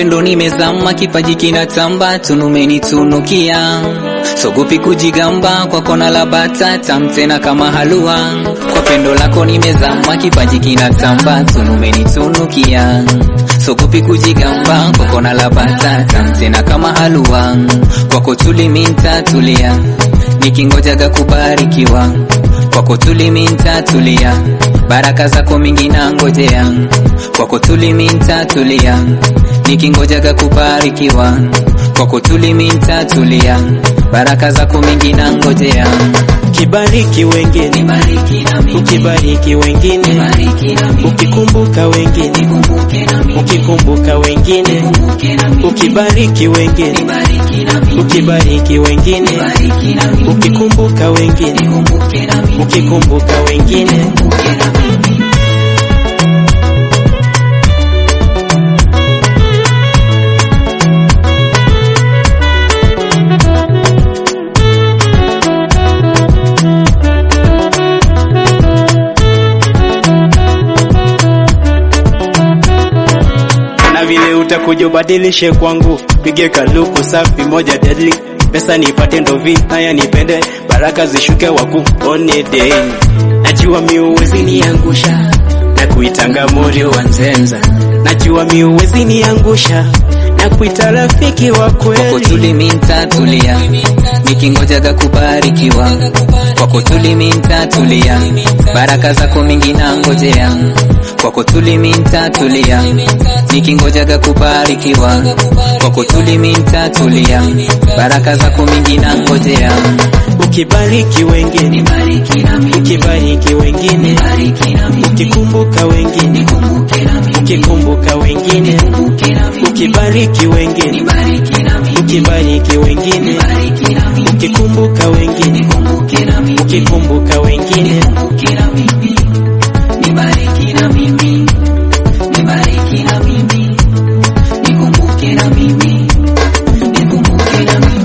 pendo nimezama, kipaji kinatamba, tunumenitunukia sogopi kujigamba, kwa kona la bata tam tena kama halua. Kwa pendo lako nimezama, kipaji kinatamba, tunumenitunukia sogopi kujigamba, kwa kona la bata tam tena kama halua. Kwako tuliminta tulia, nikingojaga kubarikiwa kwako tuliminta tulia, baraka zako mingi na ngojea kwako tuliminta tulia, nikingojaga kubarikiwa kwako tuliminta tulia, baraka zako mingi na ngojea Ukibariki wengine, ukibariki wengine, ukikumbuka wengine, ukikumbuka wengine, ukibariki wengine, ukibariki wengine, ukikumbuka wengine, ukikumbuka wengine. na vile utakuja ubadilishe kwangu, pige kaluku safi moja deadly, pesa nipate ndovi, haya nipende, baraka zishuke wakuone day. Najua mi uwezi niangusha na kuitanga moyo wa nzenza, najua mi uwezi niangusha na kuita rafiki wa kwako kweli. tuliminta tulia, nikingojaga kubarikiwa kwako tuliminta tulia, baraka zako mingi na ngojea kwako tuliminta tulia, nikingojaga kubarikiwa kwako tuliminta tulia, baraka zako mingi na ngojea Ukibariki wengine, ukibariki wengine, ukikumbuka wengine, ukikumbuka wengine, ukibariki wengine, ukibariki wengine, ukikumbuka wengine, ukikumbuka wengine. Nibariki na mimi, nibariki na mimi, nikumbuke na mimi, nikumbuke na mimi.